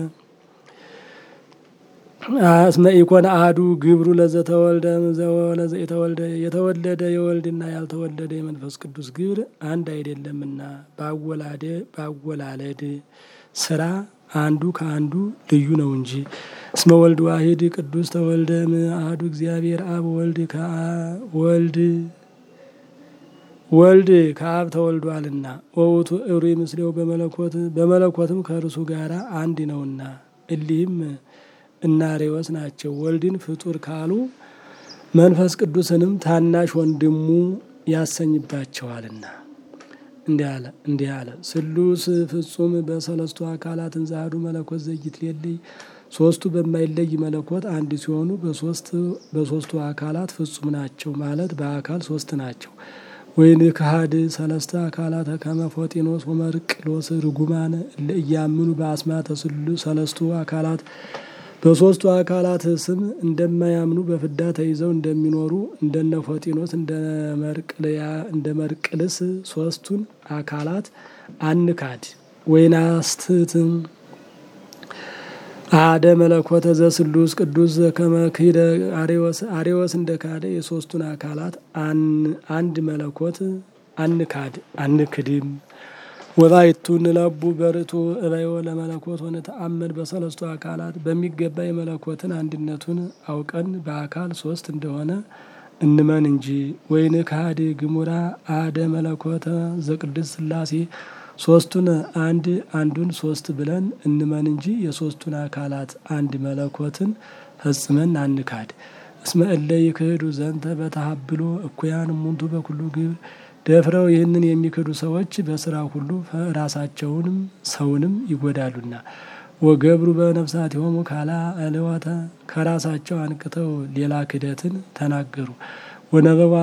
እስመ ኢኮነ አሐዱ ግብሩ ለዘተወልደ ወለዘ የተወልደ የተወለደ የወልድና ያልተወለደ የመንፈስ ቅዱስ ግብር አንድ አይደለምና ባወላደ ባወላለድ ስራ አንዱ ከአንዱ ልዩ ነው እንጂ። እስመ ወልድ ዋሂድ ቅዱስ ተወልደ እምአሐዱ እግዚአብሔር አብ ወልድ ወልድ ወልድ ከአብ ተወልዷልና። ወውእቱ እሩይ ምስሌው በመለኮት በመለኮትም ከእርሱ ጋር አንድ ነውና። እሊህም እነ አሬዎስ ናቸው። ወልድን ፍጡር ካሉ መንፈስ ቅዱስንም ታናሽ ወንድሙ ያሰኝባቸዋልና። እንዲህ አለ ስሉስ ፍጹም በሰለስቱ አካላት እንዛዱ መለኮት ዘይትሌለይ ሶስቱ በማይለይ መለኮት አንድ ሲሆኑ በሶስቱ አካላት ፍጹም ናቸው ማለት በአካል ሶስት ናቸው። ወይን ካህድ ሰለስተ አካላት ከመፎጢኖስ ወመርቅሎስ ርጉማን እያምኑ በአስማተ ስሉ ሰለስቱ አካላት በሶስቱ አካላት ስም እንደማያምኑ በፍዳ ተይዘው እንደሚኖሩ እንደነ ፎጢኖስ እንደ መርቅልስ ሶስቱን አካላት አንካድ። ወይናስትትም አደ መለኮተ ዘስሉስ ቅዱስ ከመክደ አሬዎስ አሬዎስ እንደ ካደ የሶስቱን አካላት አንድ መለኮት አንካድ አንክድም። ወባይቱ ንለቡ በርቱ እበዮ ለመለኮት ወነተአመድ በሰለስቱ አካላት በሚገባ የመለኮትን አንድነቱን አውቀን በአካል ሶስት እንደሆነ እንመን እንጂ ወይን ካህድ ግሙራ አደ መለኮተ ዘቅድስ ሥላሴ ሶስቱን አንድ አንዱን ሶስት ብለን እንመን እንጂ የሶስቱን አካላት አንድ መለኮትን ፈጽመን አንካድ። እስመ እለ ይክህዱ ዘንተ በተሀብሎ እኩያን እሙንቱ በኩሉ ግብር ደፍረው ይህንን የሚክዱ ሰዎች በስራ ሁሉ ራሳቸውንም ሰውንም ይጎዳሉና። ወገብሩ በነፍሳቲሆሙ ካላ እልወተ ከራሳቸው አንቅተው ሌላ ክደትን ተናገሩ። ወነበቡ